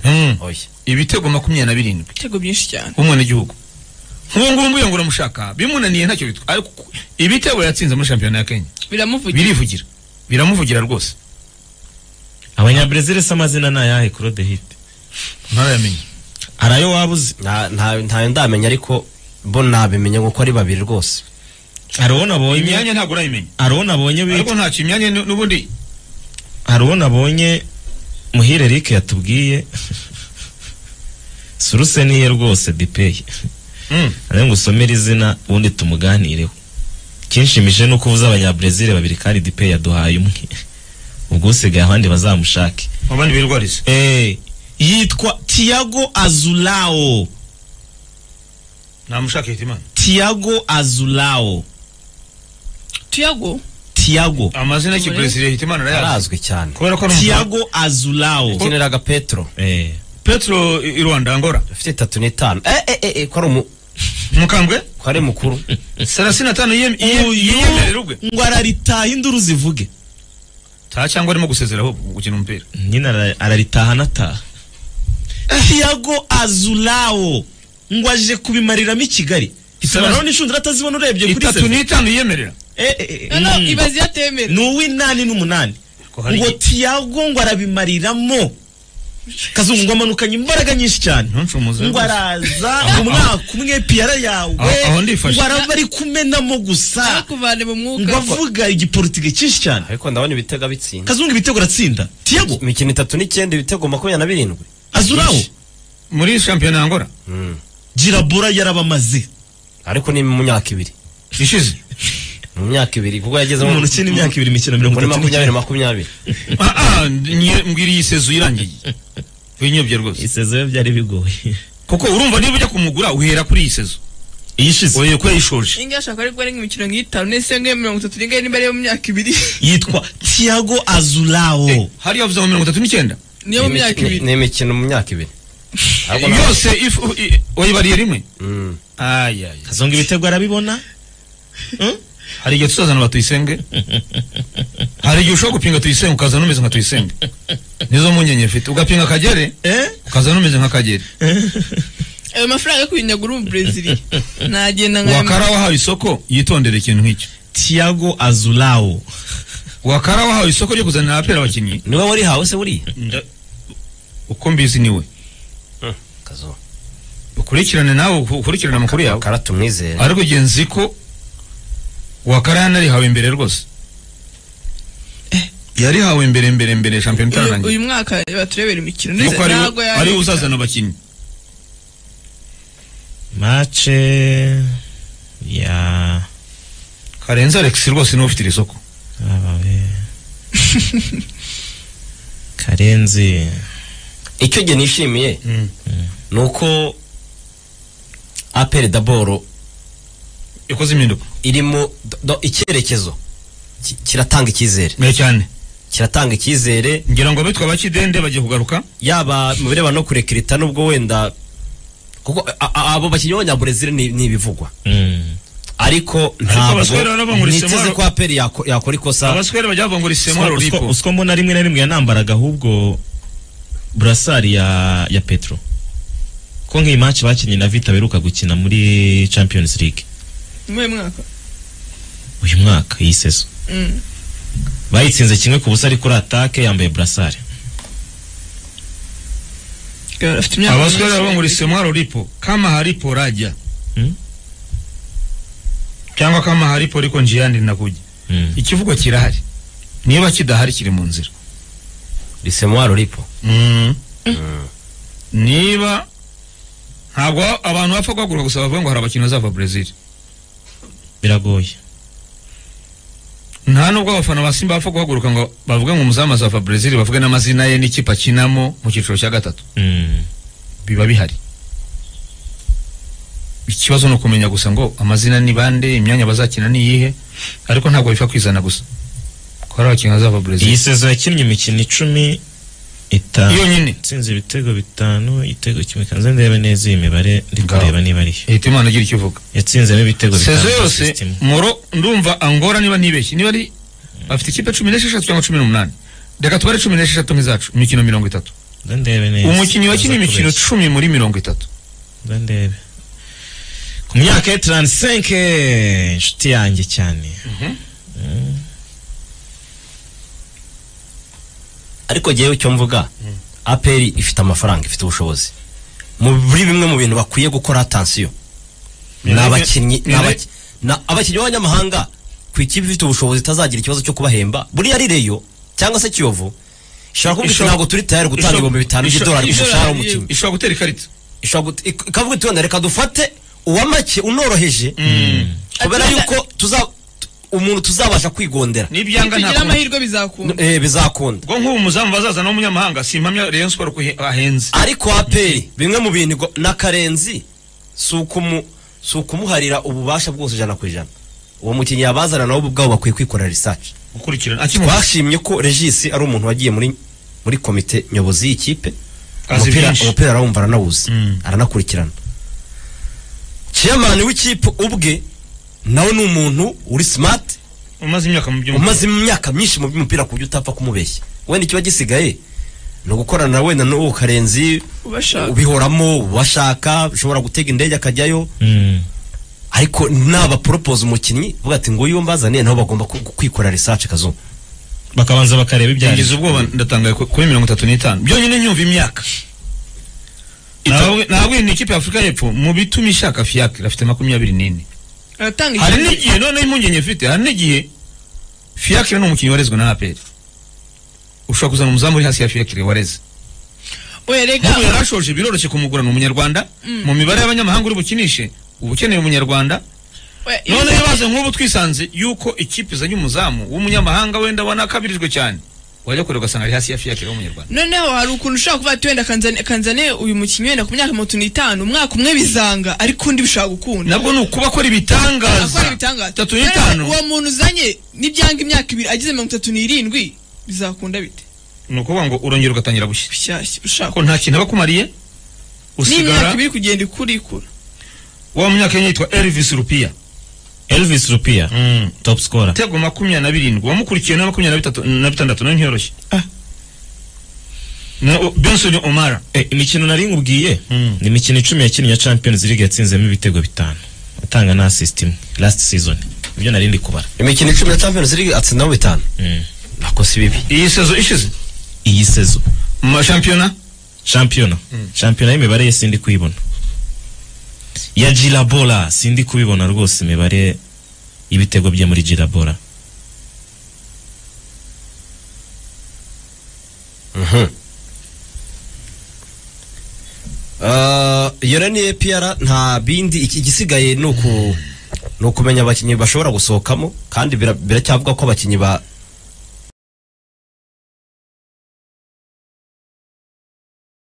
Mm. oya ibitego makumyabiri na birindwi ibitego byinshi cyane w'umwenegihugu nk'ubu ngubu iyo muramushaka bimunaniye ntacyo bitwa ariko ku- ibitego yatsinze muri shampiyona ya kenya biramuvugira birivugira biramuvugira rwose abanyabrezil se amazina ni ayahe claude hite ntarayamenya arayo waba uzi nta nta- ntayo ndamenya ariko bo nabimenya kuko ari babiri rwose hari uwo nabonye imyanya ntabwo urayimenya hari uwo nabonye bita- ariko ntacyo imyanya nu- n'ubundi hari uwo nabonye muhire eric yatubwiye suruse niye rwose dipeyi Mm. nawe ngo usomere izina ubundi tumuganireho kinshimije ni uko uvuze abanyabrezil babiri kandi dipeyi yaduhaye umwe ubwo usigaye abandi bazamushake abandi birwariza Eh, yitwa tiago azulao namushaka hitimana tiago azulao tuyago tiago amazina y'ikibreziliya hitimana arayazi arazwi cyane kubera ko ari umufaransa. tiago azulao yakiniraga petro Eh, petro i i rwanda angora afite itatu n'itanu eh eh eh eh, ko ari umu- mukambwe ko ari mukuru sarasi na tanu yiyem- yiyem- uyu yiyemerera ubwe ngo araritaha induru zivuge ta cyangwa arimo gusezera ahubwo gukina umupira nyine ara- araritaha anataha tiago azulao ngo aje kubimariramo i kigali isobanuro n'inshundura atazibona urebye kuri itatu seze n'itanu yiyemerera Eh, eh, eh, no mm. ibazi yatemera ni uw'inani n'umunani Ko hari ngo iki- tiago ngo arabimaririramo kazungu ngo amanukanye imbaraga nyinshi cyane ntuncumuze ngo rwose. araza umwaka umwe piyara yawe Aho- aho ndifashe. ngo araba ari kumenamo gusa nakuvane mu ngo mwuka avuga igipolitike cyinshi cyane ariko ndabona ibitego bitsinda kazungu ibitego aratsinda tiago imikino itatu n'icyenda ibitego makumyabiri na birindwi azuraho muri shampiyona ya angora Mm. girabura yarabamaze ariko ni mu myaka ibiri ishize mu myaka ibiri kuko yageze umuntu ukina imyaka ibiri mikino mirongo muri itatu makumyabiri n'itanu makumyabiri Ah, ah, nye- mbwira iyi sezo irangiye winyobye rwose isezerano byari bigoye kuko urumva niba ujya kumugura uhera kuri iyi sezo iyishize uhereye ko yayishoje inga ashaka ariko ari nk'imikino nk'itanu n'ese nk'iyo mirongo itatu n'ingahe niba ariyo mu myaka ibiri yitwa tiago azuraho hari yavuze ngo mirongo itatu n'icyenda niyo mu myaka Ni- ibiri ni imikino mu myaka ibiri Ariko na- yose ifu- i- wayibariye rimwe Mm. ayaya kazungu ibitego arabibona hari igihe tuzazana ba tuyisenge hari igihe ushobora gupinga tuyisenge ukazana umeze nka tuyisenge nizo mpungenge mfite ugapinga akagere eh ukazana umeze nk'akagere ayo mafaranga yo kuyinyagura ubu brezil nagenda wakara wahawe isoko yitondere ikintu nk'icyo tiago azuraho wakara wahawe isoko ryo kuzanira abapira abakinnyi niwe warihawe se buriya nda- uko mbizi niwe kazo ukurikirane nawe ukurikirane amakuru yawe kara tumwizere ariko igihe nzi ko wakara yanarihawe imbere rwose yarihawe imbere mbere mbere shampiyona Uyu- itararangiye uyu mwaka baturebera imikino ndetse nuko ntabwo ariwe ariwe yari uzazana abakinnyi mace ya karenzi alex rwose niwe ufite iri soko abawe karenzi icyo gihe nishimiye ni uko aperi daboro yakoze impinduka irimo do- do- icyerekezo Ki- kiratanga icyizere mbere cyane kiratanga icyizere ngira ngo abitwa abakidende bagiye kugaruka yaba mu birebana no kurekirita nubwo wenda kuko a- a- abo bakinnyi b'abanyaburezili ni ni ibivugwa Mm. ariko abaswere ntabwo barabangura niteze isemaro. ko aperi yako- yakora ikosa abaswere bajya bavangura isemo Uswa- uswa- ruripo uswa mbona rimwe na rimwe yanambaraga ahubwo burasari ya ya petro ko nk'iyi match bakinnye na vita beruka gukina muri champions league muri uyu mwaka uyu mwaka iyi sezo Mm. bayitsinze kimwe ku busa ari kuri atake yambaye burasari afite imyaka abaswere myinshi. bavangura isemo ruripo kama haripo rajya Mm. cyangwa kama haripo ariko njiyandi nakujya Mm. ikivugo kirahari niba kidahari kiri mu nzira risemwaro ripo Mm. niba ntabwo abantu bapfa guhaguruka gusa bavuga ngo hari abakinnyi bazava Brazil biragoye nta nubwo abafana ba Simba bapfa guhaguruka ngo bavuge ngo umuzamu azava Brazil bavuge n'amazina ye n'ikipe akinamo mu cyiciro cya gatatu Mm. biba bihari ikibazo ni ukumenya gusa ngo amazina ni bande imyanya bazakina ni iyihe ariko ntabwo bipfa kwizana gusa ko hari abakinnyi bazava iyi Brazil sezo yakinnye imikino icumi itanu iyo nyine itsinze ibitego bitanu igitego kimwe kanze ndebe neza iyi mibare ndi Ngaho. kureba niba ariyo ihita imana igira icyo ivuga yatsinzemo ibitego sezo bitanu yose system. muro ndumva angora niba ntibeshye niba ari bafite ikipe cumi n'esheshatu cyangwa cumi n'umunani reka tubare cumi n'esheshatu nk'izacu imikino mirongo itatu ndandebe neza umukinnyi wakinnye Aza imikino kubeshya. cumi muri mirongo itatu ndandebe ku myaka ye taransisenke inshuti yanjye cyane ariko jyewe icyo mvuga aperi ifite amafaranga ifite ubushobozi muri bimwe mu bintu bakwiye gukora atansiyo ni Mira- abakinnyi ni mira- abaki- ni abakinnyi b'abanyamahanga ku ikipe ifite ubushobozi itazagira ikibazo cyo kubahemba buriya ari reyo cyangwa se kiyovu ishobora kuvuga iti Ishobora- ntabwo turi tayari gutanga ishobora- ibihumbi bitanu ishobora- by'idolari ku ishobora- mushahara w'umukinnyi ishobora gutera ikarita ishobora gut- ik- ikavuga iti wenda reka dufate uwamake unoroheje kubera Ati- yuko tuza tu- umuntu tuzabasha kwigondera n'ibyanga nitugira ntabwo amahirwe bizakunda Eh, bizakunda ubwo nk'ubu umuzamu bazazana w'umunyamahanga simpamya Rayon Sport ko he- ahenze ariko aperi bimwe mu bintu igo- n'akarenzi si ukumu- si ukumuharira ububasha bwose ijana ku ijana uwo mukinnyi yabazana nabo ubwabo bakwiye kwikorera risaci gukurikirana akimubona twashimye ko regisi ari umuntu wagiye muri muri komite nyobozi y'ikipe Azi umupira byinshi. umupira arawumva aranawuzi Mm. aranakurikirana chairman w'ikipe ubwe nawe ni umuntu uri smart umaze imyaka mu by'umupira umaze imyaka myinshi mu by'umupira ku buryo utapfa kumubeshya wenda ikiba gisigaye ni ugukorana na wenda n'uwo karenzi ubashaka ubihoramo ubashaka ushobora gutega indege akajyayo Mm. ariko nabaporopoza umukinnyi uvuga ati nguyu mbazaniye nabo bagomba ku- kwikora research kazungu bakabanza bakareba ibyo ari ngize ubwoba ndatangaye ku- kuri mirongo itatu n'itanu byonyine nyumva imyaka ntabwo ni ikipe ya afurika y'epfo mu bituma ishaka fiyakire afite makumyabiri n'ine aratanga hari ikibazo n'igihe noneho impungenge mfite hari n'igihe fiyakire ni umukinnyi warezwe na aperi ushobora kuzana umuzamu uri hasi ya fiyakire wareze oya rega nk'ubu yarashoje biroroshye kumugura ni umunyarwanda mu mibare y'abanyamahanga uri bukinishe uba ukeneye umunyarwanda oya, none iyo- yabaze nk'ubu twisanze yuko ikipe izanye umuzamu w'umunyamahanga wenda wanakabirijwe cyane wajya kureba ugasanga ari hasi ya fiyakire w'umunyarwanda noneho hari ukuntu ushobora kuvuga ati wenda kanzane, kanzane uyu mukinnyi wenda ku myaka mirongo n'itanu umwaka umwe bizanga ariko undi bishobora gukunda nabwo ni ukuba akora ibitangaza akora ibitangaza itatu Rero n'itanu uwo muntu uzanye n'ibyanga imyaka ibiri agize mirongo itatu n'irindwi bizakunda bite ni ukuvuga ngo urongera ugatangira bushya bishyashya ushaka ko nta kintu aba akumariye n'imyaka usigara ibiri kugenda ikura ikura wa munyakenya yitwa elvis rupiya elvis rupia top scorer ibitego makumyabiri na birindwi wamukurikiye na makumyabiri na bitatu na bitandatu nawe ntiyoroshye Na- o- benson omara Eh, imikino nari ngubwiye Mm. ni imikino icumi yakinnye ya champions league yatsinzemo ibitego bitanu atanga na assist imwe last season ibyo nari ndi kubara imikino icumi ya champions league atsindamo bitanu Mm. nako si bibi iyi sezo ishize iyi sezo mu mashampiyona shampiyona shampiyona y'imibare ye sindi kuyibona ya girabora sindi kubibona rwose imibare y'ibitego bye muri girabora yora ni APR nta bindi iki- igisigaye ni uku ni ukumenya abakinnyi bashobora gusohokamo kandi bira- biracyavuga ko abakinnyi ba